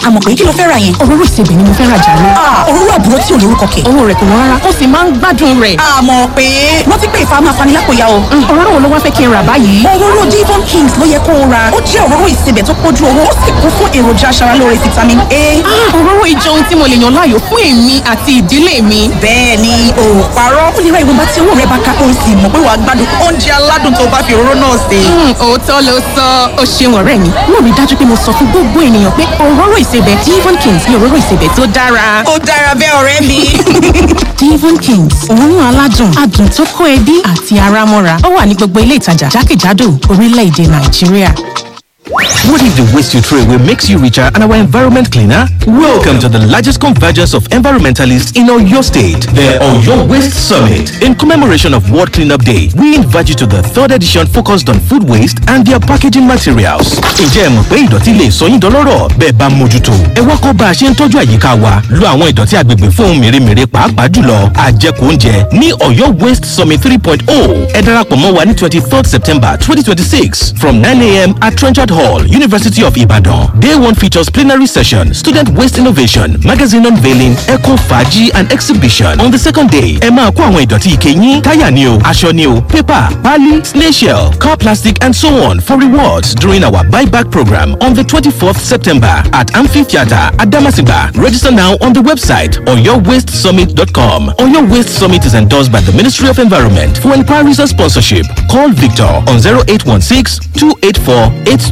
àmọ̀ pé kí ló fẹ́ ra yẹn. òróró ìsebẹ̀ ni mo fẹ́ rà jàre. òróró àbúrò tí ò lórúkọ kẹ̀. owó rẹ̀ kò wọ́n rárá ó sì máa ń gbádùn rẹ̀. àmọ̀ pé wọ́n ti pè ìfà máa fani lápòyà o. òróró wo ló wá fẹ́ kí n rà báyìí. òróró Devon Kings ló yẹ kó o ra ó jẹ́ òróró ìsebẹ̀ tó pójú owó ó sì kún fún èròjà aṣaralóore vitamin A. òróró ìjọ ohun tí mo lè yàn láàyò fún èmi àti ìdílé mi. bẹ́ẹ̀ ni o ò parọ́ ó lè ra ìwọ̀nba tí owó rẹ̀ bá ká o sì mọ̀ pé wàá gbádùn oúnjẹ aládùn tó bá fi òróró náà sè. òótọ́ ló sọ ó ṣeun ọ̀rẹ́ mi mo rí dájú pé mo sọ fún gbogbo ènìyàn pé òróró ìsebẹ̀ Devon Kings ni òróró ìsebẹ̀ tó dára. ó dára bẹ́ẹ̀ ọ̀rẹ́ mi. Devon Kings òórùn aládùn adùn tó kó ẹbí àti ara mọ́ra ó wà ní gbogbo ilé ìtajà jákèjádò orílẹ̀-èdè Nàìjíríà. What if the waste you throw away makes you richer and our environment cleaner? Welcome to the largest convergence of environmentalists in Oyo State, the Oyo Waste Summit. In commemoration of World Cleanup Day, we invite you to the third edition focused on food waste and their packaging materials. Ǹjẹ́ ẹ mọ̀ pé ìdọ̀tí lè sọ yín dọlọ́rọ̀ bẹ́ẹ̀ bá mójútó? Ẹ wá kọ́ bá a ṣe ń tọ́jú àyíká wa. Lo àwọn ìdọ̀tí agbègbè fún ohun mèremère pàápàá jùlọ àjẹkù oúnjẹ ní Oyo Waste Summit 3.0. Ẹ darapọ̀ mọ́ wa ní twenty third September twenty twenty six from nine a.m. at Trenchard Hall, University of Ibadan. Day one features plenary session, student waste innovation, magazine unveiling, eco faji and exhibition. On the second day, ẹ máa kó àwọn ìdọ̀tí ike yín, táyà ni o, aṣọ ni o, paper, pali, snail shell, car plastic and so on for rewards during our buyback program on the 24th September at Amphitheatre at Damasiba. Register now on the website oyowastesummit.com. Oyo Waste Summit is endorsed by the Ministry of Environment. For inquiries or sponsorship, call Victor on 0816 284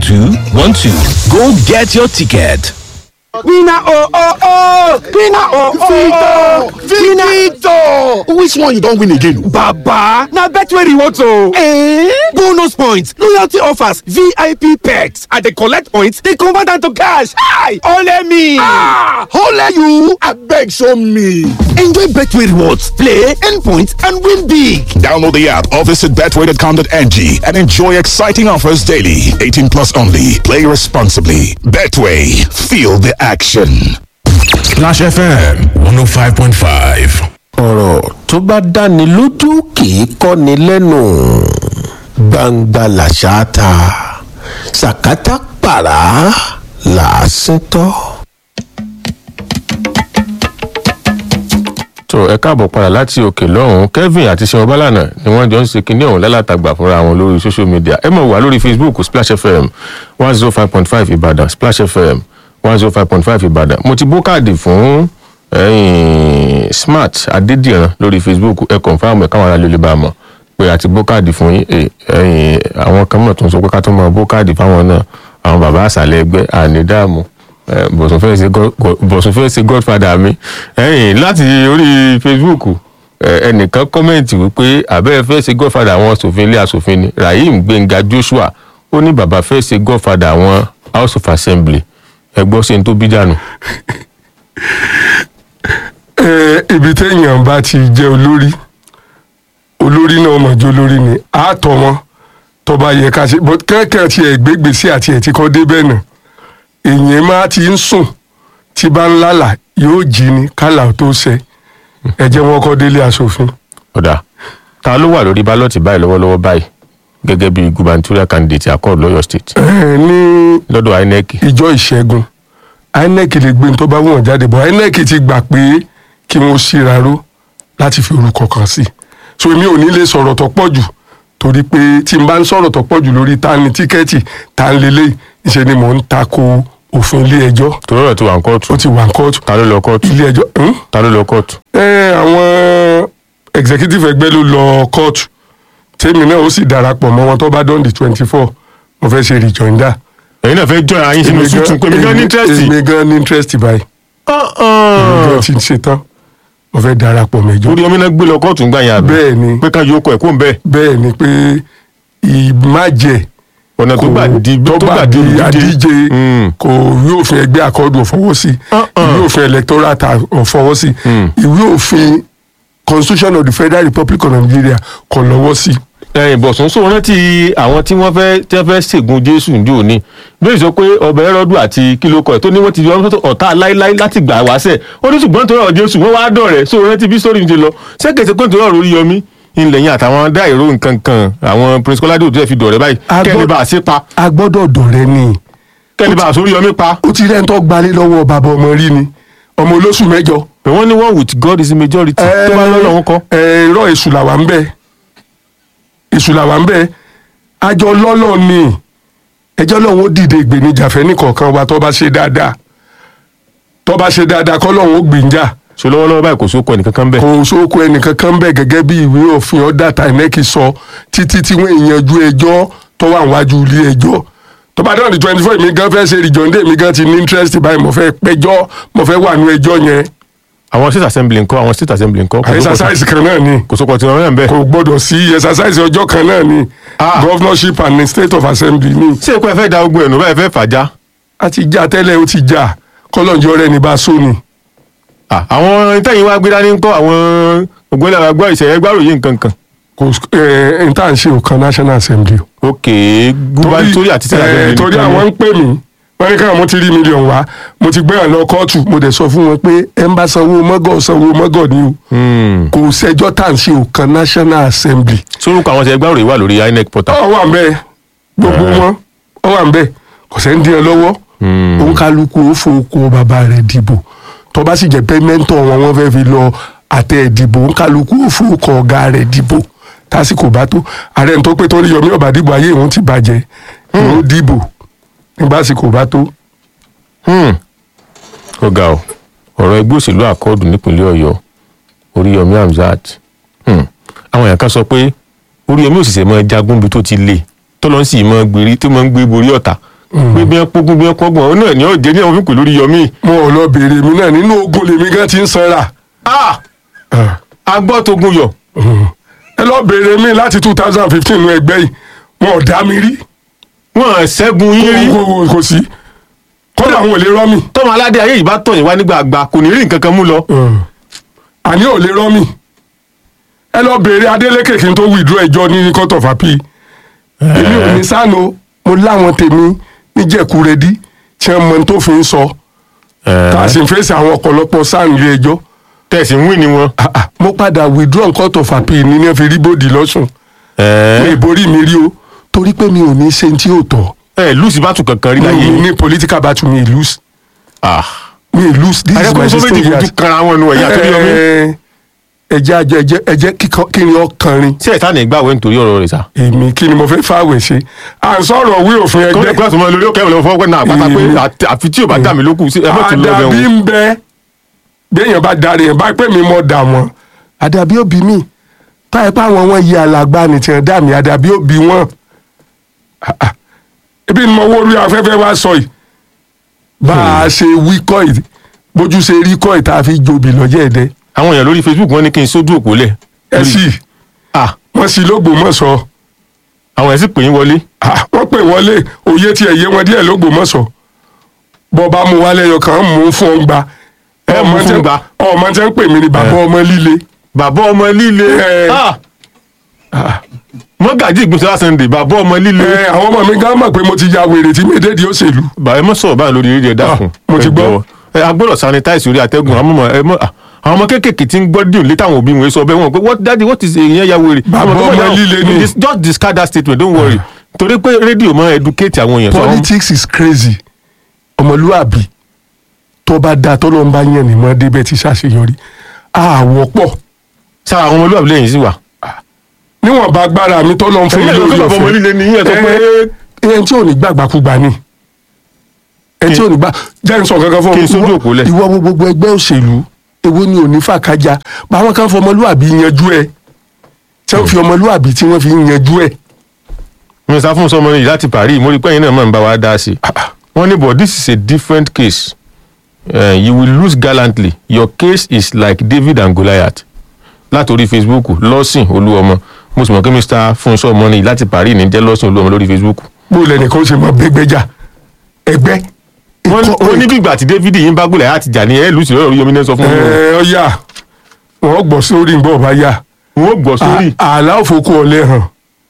8212. Go get your ticket. Winner oh oh oh! Winner oh oh oh! Victor! Which one you don win again? Baba! Na Betway rewards o! Eh? Bonus points, loyalty offers, VIP perks. I dey collect points, dey convert am to cash. Hi! Ole me! Ah! Ole you! Abeg show me! Enjoy Betway rewards, play, earn points and win big! Download the app or visit betway.com.ng and enjoy exciting offers daily. 18 plus only. Play responsibly. Betway. Feel the action. Splash FM 105.5. ọ̀rọ̀ tó bá dáni lójú kì í kọ́ni lẹ́nu gbangba làṣà ta sàkátà pàrà làásìn tọ́. tó ẹ káàbọ̀ padà láti òkè lọ́hùn-ún kevin àti seun balana ni wọ́n jọ ń ṣe kinní ọ̀hún lálàtàgbà fúnra wọn lórí social media ẹ mọ̀ wá lórí facebook splash fm one zero five point five ìbàdàn splash fm one zero five point five ìbàdàn mo ti bó káàdì fún ẹ̀yin smart adédìran lórí facebook ẹ confam ẹ káwọn aráàlú lè bá a mọ̀ pé àti bó káàdì fún yín ẹ, ẹ̀yin àwọn kan mọ̀ tó ń sọ pé ká tó mọ bó káàdì fáwọn náà àwọn bàbá àṣàlẹ̀ ẹgbẹ́ àní dààmú ẹ, bọ̀sùn fẹ́ ṣe god- god- bọ̀sùn fẹ́ ṣe godfather mi ẹ̀yin láti orí facebook ẹ, ẹnìkan kọ́mẹ̀ntì wípé àbẹ́rẹ́ fẹ́ ṣe godfather àwọn asòfin ilé asòfin ni rahim gbẹ̀ngà joshua ó ní bàbá fẹ́ ṣe godfather àwọn house of assembly ẹ gbọ́ sí ní tó bí dànù. Eh, ibi téèyàn bá ti jẹ́ olórí olórí náà mọ̀ jẹ́ olórí ni àátọ́ wọn tó bá yẹ ká ṣe but kẹ́kẹ́ tí ẹ̀ gbégbèsè àti ẹ̀ tí kọ́ débẹ̀ náà èèyàn máa ti ń sùn tí bá ń lálà yóò jí ni kálà tó ṣẹ ẹ jẹ́ wọn kọ́ délé aṣòfin. ọ̀dà ta ló wà lórí bálọ̀tì báyìí lọ́wọ́lọ́wọ́ báyìí gẹ́gẹ́ bí gubernatorial candidate accord lọ́yọ̀ state Eh, ní lọ́dọ̀ inec ìjọ ìṣẹ́gun inec lè gbé ní tó bá wọ̀n jáde bọ̀ inec ti gbà pé kí wọ́n ṣíraró láti fi orúkọ kan sí so èmi ò ní lè sọ̀rọ̀ tó pọ̀ jù torí pé tí n bá ń sọ̀rọ̀ tó pọ̀ jù lórí ta ni tíkẹ́ẹ̀tì ta ń lélẹ̀ ìṣe ni mò ń tako òfin ilé ẹjọ́ torí ọ̀rọ̀ ti wà ní kóòtù ó ti wà ní kóòtù ta ló lọ kóòtù ilé ẹjọ́ hmm? ta ló lọ kóòtù ẹ àwọn executive ẹgbẹ́ ló lọ kóòtù tèmi náà ó sì darapọ̀ mọ́ wọn tó bá dán di twenty four mo fẹ́ ṣe rejoinder ẹ̀yin náà fẹ́ jọ àyín sínú Èmi gan- sùtù pé mi gan ní interest èmi gan ní interest báyìí èmi gan ti ń ṣe tán mo fẹ́ darapọ̀ mẹ́jọ. orí omi náà gbé lọ kóòtù ń gbà yẹn àbí bẹ́ẹ̀ ni pé ká yóò kọ ẹ̀kọ́ ń bẹ́ẹ̀ bẹ́ẹ̀ ni pé ìmájẹ ọ̀nà tó gbà di tó gbà di àdíje kò ìwé òfin ẹgbẹ́ àkọ́dù ọ̀fọwọ́ sí ìwé òfin electoral ta ọ̀fọwọ́ sí ìwé òfin constitution of the federal republic of nigeria kò lọ́wọ́ sí. ẹ̀yìn bọ̀sùn sọ rántí àwọn tí wọ́n fẹ́ tí wọ́n fẹ́ ṣègùn jésù ní òní bẹ́ẹ̀ sọ pé ọbẹ̀ ẹrọ́dù àti kílókọ̀ ẹ̀ tó ní wọ́n ti yọ ọ̀tá láíláí láti gbà wáṣẹ̀ ó ní ṣùgbọ́n nítorí ọ̀rọ̀ jésù wọ́n wá dọ̀rẹ́ sọ rántí bí sórí ti lọ ṣẹ́kẹ̀sẹ̀ pé nítorí ọ̀rọ̀ orí yọmí ìlẹ̀yìn àtàwọn dáìró nǹkan kan àwọn prince kọ́ládé òtún ẹ̀ fi dọ̀rẹ́ báyìí kẹ́ni bá a ṣe pa. a gbọ́dọ̀ dọ̀rẹ́ ni kẹ́lí bá àsórí yọmí pa. ó ti rẹ́ ń tọ́ gbalé lọ́wọ́ bàbá ọmọ rí ni ọmọ olóṣù mẹ́jọ. pé wọ́n ní one with God is the majority tó bá lọ́lọ́run kọ́. ẹ irọ́ èṣù làwà ń bẹ èṣù làwà ń bẹ àjọ lọ́lọ́ ni ẹjọ́ lọ́hún ó dìde ìgbènijà fẹ́ nìkọ̀ọ̀kan wa tó bá ṣe dáadáa tó bá ṣe dáadáa kọ́ lọ́hún ó gbìnjà so lọ́wọ́lọ́wọ́ báyìí kò sóko ẹnìkankan bẹ́ẹ̀. kò sóko ẹnìkankan bẹ́ẹ̀ gẹ́gẹ́ bí ìwé òfin ọ̀dà tàìmẹ́kì sọ títí tí wọ́n ìyanjú ẹjọ́ tó wà níwájú ilé ẹjọ́ tó bá dáhùn di twenty four mi gan fẹ́ ṣe ìjọ́ndé mi gan ti ní interest báyìí mo fẹ́ pẹjọ́ mo fẹ́ wà nú ẹjọ́ yẹn àwọn state assembly ńkọ́ àwọn state assembly ńkọ́. kò sóko exercise kan náà ni kò sóko tí wọ́n rẹ̀ ń bẹ́ẹ̀. kò gbọ́dọ̀ sí exercise ọjọ́ kan náà ni Ah. governorship and state of assembly ni ṣé èkó ẹ fẹ́ da ogun ẹ̀nu bẹ́ẹ̀ fẹ́ fàájà. a ti já tẹ́lẹ̀ ó ti já kọ́lọ́njọ́ rẹ̀ ní bá a sóni. Ah, àwọn ìtẹ̀yìn wa gbé dání ńkọ́ àwọn ògbólẹ̀ àgbọ̀ ìṣẹ̀yẹ gbárò yìí nǹkan kan. kò ẹ n tá à ń ṣe òkan national assembly o. ok gubernatorial àti state eh, assembly. torí nìkan ni. àwọn ń pè mí wọ́n ní káwọn mo ti rí mílíọ̀nù wá mo ti gbé hàn lọ kóòtù mo dẹ̀ sọ fún wọn pé ẹ ń bá sanwó mọ́gọ̀ sanwó mọ́gọ̀ ni o Hmm. kò sẹ́jọ́ tá à ń ṣe òkan national assembly. sórúkọ àwọn ìṣẹ̀yẹ gbárò yìí wà lórí inec portal. ọ wà ń bẹ gbogbo wọn ọ wà ń bẹ kò sẹ́ ń dín ẹ lọ́wọ́ òun kálukú ó fowókó bàbá rẹ̀ dìbò tó bá sì jẹ́ pé mẹ́ńtọ̀ wọn wọ́n fẹ́ fi lọ àtẹ ìdìbò òun kálukú ó fowókó ọ̀gá rẹ̀ dìbò tásìkò bá tó ààrẹ tó pé torí yọmí ọ̀bà dìbò ayé òun ti bàjẹ́ òun dìbò nígbà àsìkò bá tó. Hmm. ó ga ọ ọ̀rọ̀ ẹgbẹ́ òṣèlú àkọọdù nípínlẹ̀ Ọ̀yọ́ Oríyọmí Hamzat Hmm. àwọn èèyàn kan sọ pé Oríyọmí òṣìṣẹ́ mọ jagun bí tó ti le tọ́lọ́ sì mọ gbèrí tó mọ ń gbé borí ọ̀tá pé bí wọ́n pógún bí wọ́n pọ́gbọ̀n ó náà ní ọ̀jẹ̀ ní àwọn fínkù lórí Yọmí. mo ò lọ béèrè mi náà nínú ogun lèmi gan ti ń sanra. Ah! agbọ́ togun yọ ẹ lọ béèrè mi láti two thousand fifteen nu ẹgbẹ́ yìí wọn ò dá mi rí. wọ́n ṣẹ́gun yín rí kò kò- kò sí kódà àwọn ò lè rọ́ mi. tọ́mọ aládé ayé yìí bá tọ̀ yín wá nígbà àgbà kò ní rí nǹkan kan mú lọ. àní ò lè rọ́ mi ẹ lọ béèrè Adeleke kí n tó withdraw ẹjọ́ ní court of appeal èmi ò ní sáno mo láwọn tèmi níjẹ̀kúrẹ́dí tí wọ́n mọ tó fi ń sọ tá a sì ń fèsì àwọn ọ̀pọ̀lọpọ̀ sáà nílé ẹjọ́ tẹ̀sí ń wí ni wọn. Ah, ah, mo padà withdraw court of appeal ní ní ẹ fi rí bòdì lọ́sùn mi ìborí mi rí o torí pé mi ò ní ṣe tí ò tọ́ ẹ lùsì bá tún kankan rí mi láyé ò yìí. ní political battle mi lose mi lose this is my àyẹ̀kọ́ sọ méjì sixteen fojú years. kanra wọn nu ẹ̀yà tó yọ mí. Ẹ- ẹjẹ ajẹ ẹjẹ ẹjẹ kíkan- kí ni ọkànrin ṣé ẹ̀ta ní ìgbàwé nítorí ọ̀rọ̀ rẹ̀ sá. èmi kí ni mo fẹ́ fáwẹ̀ ṣe à ń sọ̀rọ̀ wí òfin kọ́lẹ̀ ẹgbẹ́ kíláàsì mọ́ lórí òkè ìwọ̀n fọwọ́ náà àpáta pé Èmi- àti- àfi tí ò bá dà mí lókù sí ẹgbẹ́ tó lọ bẹ̀ àdàbí wọn. ń bẹ béèyàn bá darí yẹn bá pè mí mọ́ dà wọ́n àdàbí òbí mi táyà pé àwọn wọn yí alàgbà ní tiẹ̀ dà mí àdàbí òbí wọn Ah, ah. ebi ni mo wó orí afẹ́fẹ́ wá sọ yìí bá a ṣe wí kọ́ yìí bójú ṣe rí kọ́ yìí tá a fi jobi lọ́jọ́ ẹ̀dẹ́ àwọn èèyàn lórí Facebook wọn ní kí n sójú òpó lẹ̀. ẹ sì Ah, wọ́n sì lógbòmọ̀ṣọ́ àwọn ẹ̀ sì pè yín wọlé. Ah, wọ́n pè wọlé òye tí ẹ̀ yé wọn díẹ̀ lógbòmọ̀ṣọ́ bọ́ba mu wálé ẹyọ kan mú fún ọ gba Ẹ mú fún gba. ọmọ tí wọ́n pè mí ní bàbá ọmọ líle bàbá ọmọ líle. Ẹ. Ah. mọ́gàjì ìgbésẹ̀ Sunday bàbá ọmọ líle. ẹ àwọn ọmọ mi gan mọ̀ pé mo ti ya wèrè tí mi dédìí òṣèlú bàbá ẹ mọ sọ̀rọ̀ báyìí lórí rédíò dákun. Ah, mo ti Ẹ gbọ́. jọ̀wọ́. ẹ agbọ́dọ̀ sanitize orí atẹ́gùn àwọn ọmọ ẹ mọ ah, àwọn ọmọ kéékèèké tí ń gbọ́ díò létí àwọn òbí wọn sọ bẹ́ẹ̀ wọn pé what daddy what is èèyàn ya wèrè. Bàbá Àwọn ọmọ náà, líle ni. dis- just discard that statement don't worry. torí pé rédíò máa educate àwọn èèyàn. So, àwọn- politics is crazy ọmọlúwàbí tó bá dáa tó lọ́n bá yẹn ní mọ́ débẹ̀ ti ṣàṣeyọrí àwọ̀ pọ̀ sára àwọn ọmọlúwàbí lẹ́yìn sí wa. níwọ̀n bá gbára mi tó lọ́n fún mi Ẹ̀yin lórí ló sọ fún ọmọ líle ni yín, ẹ sọ pé- ẹ ẹni tí ò ní gbàgbàkúgbà ni ẹni tí ò ní gbà jẹ́ n sọ kankan fún Kí n sójú Ìwọ- òpó lẹ̀. ìwọ wo gbogbo ẹgbẹ́ òṣèlú èwo ni ò ní fàkájà báwọn kan fọ ọmọlúwàbí yanjú ẹ tí wọ́n fi ọmọlúwàbí tí wọ́n fi yanjú ẹ mi sá fún sọmọ yìí láti Paris mo rí pé ẹ̀yin náà máa ń bá wa dá sí i. wọ́n ní but this is a different case uh, you will lose gallantly your case is like David and Goliath látòrí Facebook lọ́sìn olúọmọ mo sì mọ̀ pé Mr. Fúnṣọ́ ọmọ ní láti Paris ní jẹ́ lọ́sìn olúọmọ lórí Facebook. bó lẹ́nìkan ṣe mọ gbẹgbẹjà ẹgbẹ́ wọ́n ní- wọ́n ní bí ìgbà tí David yìí ń bá Goliath jà ní ẹ̀ lùsì lọ́rọ̀ Oríyọmí náà sọ fún mi. ẹ ọyà wọn gbọ́ sórí ń bọ̀ bá yà wọ́n ó gbọ́ sórí. À- ààlà òfòkù ọ̀lẹ́ hàn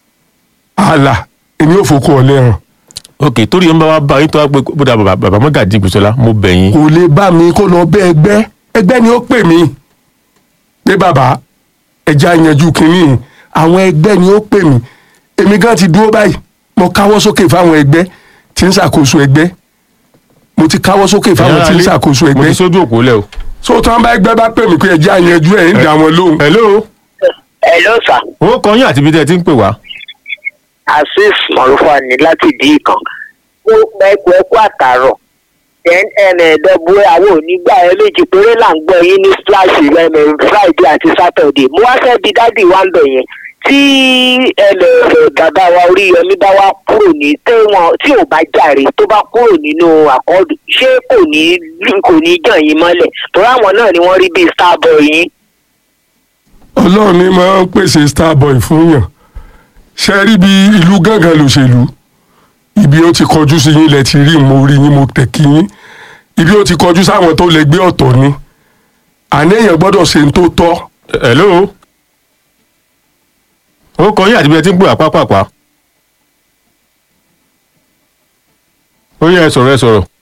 ààlà èmi òfòkù ọ̀lẹ́ hàn ok torí ẹ̀ ń bá wa bá yín tó wá pé bóda bàbá bàbá Mọ́gàjí Gbèsọ́lá mo bẹ̀ yín. kò lè bá mi kó lọ bẹ ẹgbẹ́ ẹgbẹ́ ni ó pè mí pé bàbá ẹja yanjú kínní àwọn ẹgbẹ́ ni ó pè mí èmi gan ti dúró báyìí mo káwọ́ sókè fáwọn ẹgbẹ́ tí ń ṣàkóso ẹgbẹ́ mo ti káwọ́ sókè fáwọn tí ń ṣàkóso mo ẹgbẹ́ ti sójú òpó lẹ o. so tí wọ́n bá ẹgbẹ́ bá pè mí pé ẹjẹ́ àyànjú ẹ̀ ń dà wọ́n lóhùn. hello. hello sir ó kọ yín àti ibi tẹ́ ẹ ti ń pè wá. azeez mọ̀rúfà ní láti dí ìkan mo gba ẹkọ ẹkọ àtàrọ̀ then ẹ̀ẹ́dẹ́gbù àwọn onígbà ẹ méjì péré là ń gbọ́ yín ní splash ẹ̀mẹ̀ friday àti saturday mo wá fẹ́ bi dádì wa ń bẹ̀ yẹn tí ẹlẹ́fẹ̀ bàbá wa oríyọmí bá wá kúrò ní tẹ́wọ̀n tí ò bá jàre tó bá kúrò nínú àkọọ́dù ṣé kò ní kò ní jàn yín mọ́lẹ̀ torí àwọn náà ni wọ́n rí bíi starboy yín. ọlọ́run ní máa ń pèsè starboy fún yàn ṣe rí bí ìlú gángan lòṣèlú ibi ó ti kọjú sí yín lẹ ti rí mo rí yín mo tẹ̀ kí yín ibi ó ti kọjú sáwọn tó lè gbé ọ̀tọ̀ ni àníyàn gbọ́dọ̀ ṣe ń tó tọ́. hello. ó kọ yín àti ibi tẹ́ ẹ ti ń pè wá pápápá. ó yẹ ẹ sọ̀rọ̀ ẹ sọ̀rọ̀.